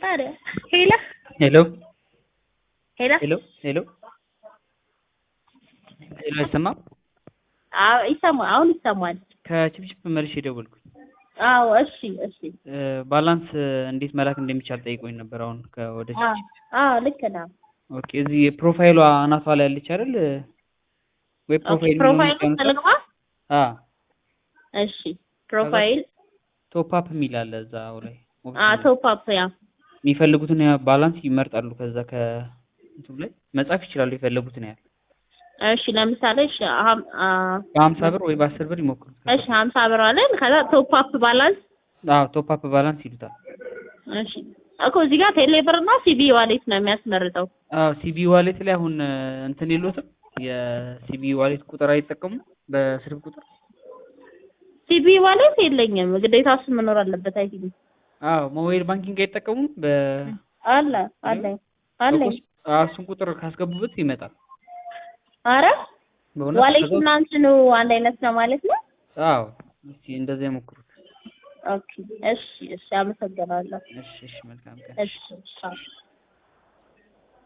ኧረ ሄሎ ሄሎ ሄሎ ሄሎ ሄሎ ሄሎ አይሰማም? አዎ ይሰማል። አሁን ይሰማል። ከችፕችፕ መልሼ ደወልኩኝ። አዎ እሺ እሺ። እ ባላንስ እንዴት መላክ እንደሚቻል ጠይቆኝ ነበር። አሁን ከወደ አዎ አዎ ልክ ነው። ኦኬ እዚህ ፕሮፋይሏ አናቷ ላይ ያለች አይደል? ወይ ኦኬ ፕሮፋይል ፕሮፋይል ተልግባ። አ እሺ ፕሮፋይል ቶፕ አፕ የሚል አለ እዛው ላይ አ ቶፕ አፕ ያ የሚፈልጉትን ያ ባላንስ ይመርጣሉ። ከዛ ከእንትኑ ላይ መጻፍ ይችላሉ የፈለጉትን ያህል እሺ ለምሳሌ እሺ አሁን አ በሀምሳ ብር ወይ በአስር ብር ይሞክሩት። እሺ 50 ብር አለን። ከዛ ቶፕ አፕ ባላንስ አዎ ቶፕ አፕ ባላንስ ይሉታል። እሺ እኮ እዚህ ጋር ቴሌ ብር እና ሲቢ ዋሌት ነው የሚያስመርጠው። አዎ ሲቢ ዋሌት ላይ አሁን እንትን የሎትም የሲቢ ዋሌት ቁጥር አይጠቀሙም በስልክ ቁጥር ሲቢ ዋሌት የለኝም። ግዴታ እሱ መኖር አለበት። አይ ቲንክ አዎ ሞባይል ባንኪንግ አይጠቀሙም በ አለ አለኝ አለኝ። አዎ እሱን ቁጥር ካስገቡበት ይመጣል። አረ በእውነት ዋሌት ከዛ- እና እንትኑ አንድ አይነት ነው ማለት ነው። አዎ እስቲ እንደዚያ ይሞክሩት። ኦኬ እሺ እሺ፣ አመሰግናለሁ። እሺ እሺ መልካም ቀን። እሺ ቻው።